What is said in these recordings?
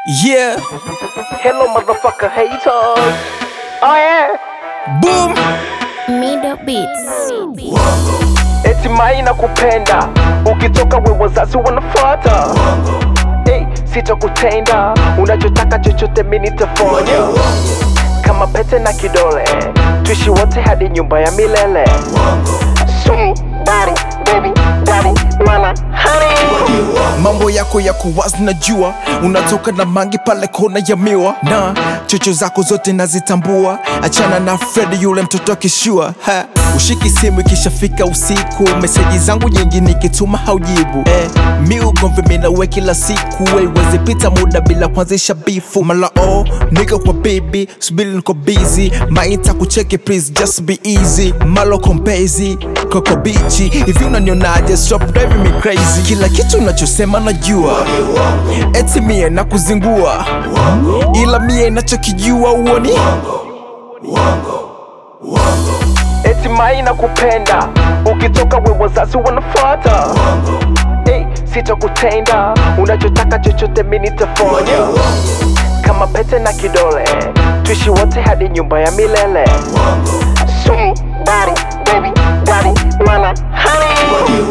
Yeah, Hello, motherfucker haters. Oh yeah. boom. Middle Beats. Eti mai na kupenda, ukitoka we wazazi wanafuata. Hey, sitakutenda, unachotaka chochote mi nitafanya. Kama pete na kidole, tuishi wote hadi nyumba ya milele. Sweet daddy, baby daddy, wala honey. Mambo yako ya kuwazi najua, unatoka na mangi pale kona ya miwa, na chocho zako zote nazitambua. Achana na Fred yule mtoto akishua ha. Ushiki simu ikishafika usiku, meseji zangu nyingi nikituma haujibu eh, mi ugomvi minawe kila siku, haiwezi pita muda bila kuanzisha bifu. Mala oh, nigga kwa baby, subiri niko busy, maita kucheki please just be easy. Malo kompezi koko bichi hivi unanionaje? Stop driving me crazy, kila kitu unachosema najua, eti mie na kuzingua, ila mie nachokijua uoni Eti mai na kupenda, ukitoka we wazazi wanafuata. Hey, sitakutenda, unachotaka chochote mi nitafanya. Kama pete na kidole, tuishi wote hadi nyumba ya milele. Sweet daddy, baby daddy, wala honey.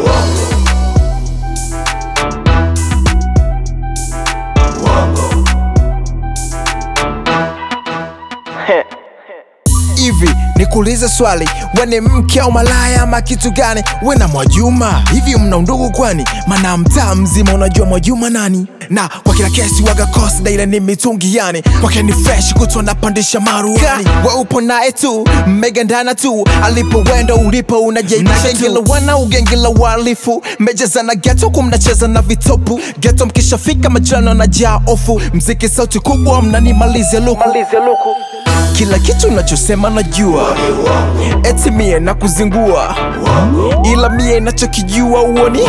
hivi nikuulize swali, we ni mke au malaya ama kitu gani? We na Mwajuma hivi mna undugu kwani? Mana mtaa mzima unajua Mwajuma nani? Na kwa kila kesi waga kosi daile ni mitungi yani, kwake ni fresh kutwa napandisha maruani. We upo naye tu mmegandana tu, alipo wendo ulipo unajeisha tu. wana ugengila walifu mmejazana geto kumnacheza na vitopu geto, mkishafika majano na jaa ofu, mziki sauti kubwa mnanimalize luku Malize luku. kila kitu unachosema najua, eti mie na kuzingua, ila mie nachokijua uoni.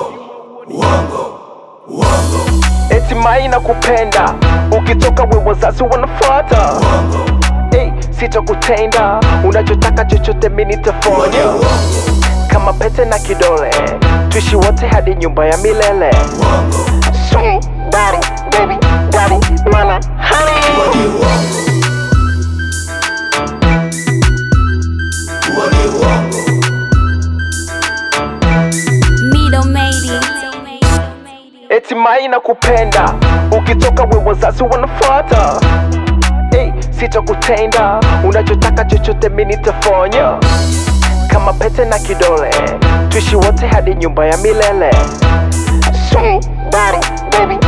Eti mai na kupenda, ukitoka we wazazi wanafuata. Hey, sitakutenda, unachotaka chochote mi nitafanya. Kama pete na kidole, tuishi wote hadi nyumba ya milele. Sweet daddy, baby daddy, wala honey. Middle made it. Eti mai na kupenda, ukitoka we wazazi wanafuata. Hey, sitakutenda, unachotaka chochote mi nitafanya. Kama pete na kidole, tuishi wote hadi nyumba ya milele. Sweet daddy, baby